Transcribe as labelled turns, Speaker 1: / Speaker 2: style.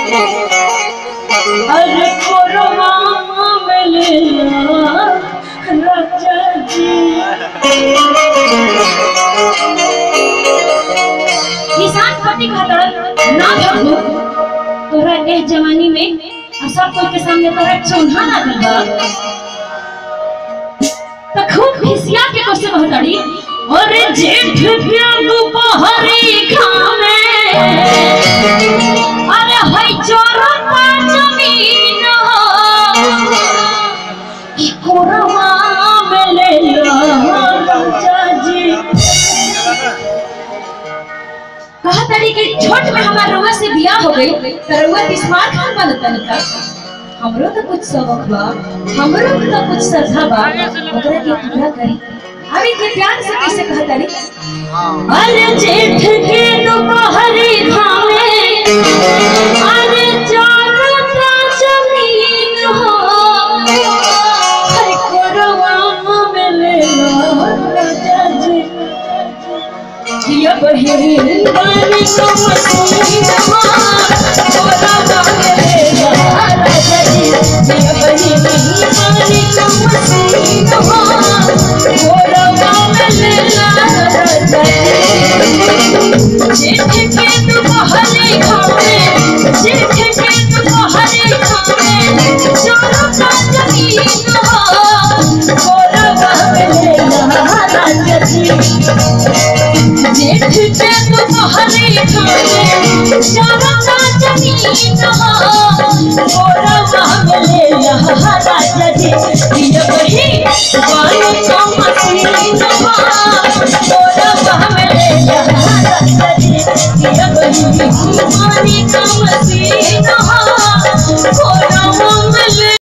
Speaker 1: अरे कोरमा मिलना राजा जी किसान पति खातर ना भगो तोरा ए जवानी में आ सब कोई के सामने तोरा चौंधा लागल बा त खूब खिसिया के कोसे कहतड़ी अरे जेठ के दुपहरी खामे अरे हई चोरता जमीन ई कोरवा में ले लो राजा जी कहा तड़ी कि छोट में हमार रउआ से बियाह हो गई त रउआ स्मार्ट फोन बनत तनिका हमरो तो कुछ सबक बा हमरो तो कुछ श्रद्धा बा ओकरा के पूरा करी अभी के प्यार से कैसे कहा तड़ी अरे जेठ के दोपहरी खामे अरे चारता जमीन हो हर कोरवा में ले लो राजा जी ये बहिन बनी तो मसीन मार तोरा मांगे राजा जी ये बहिन बनी तो मसीन मार तोरा मांगे राजा जी जेठ के दुपहरी खामे जेठ के दुपहरी खामे चोरो का जमीन हो तोरा मांगे राजा जी जेठ के तुम्हारे खाने चारा का जमीन हो गोरा मांगले यहाँ राजा जी ये वही वाली का मसीन हो गोरा मांगले यहाँ राजा जी ये वही वाली का मसीन हो गोरा मांगले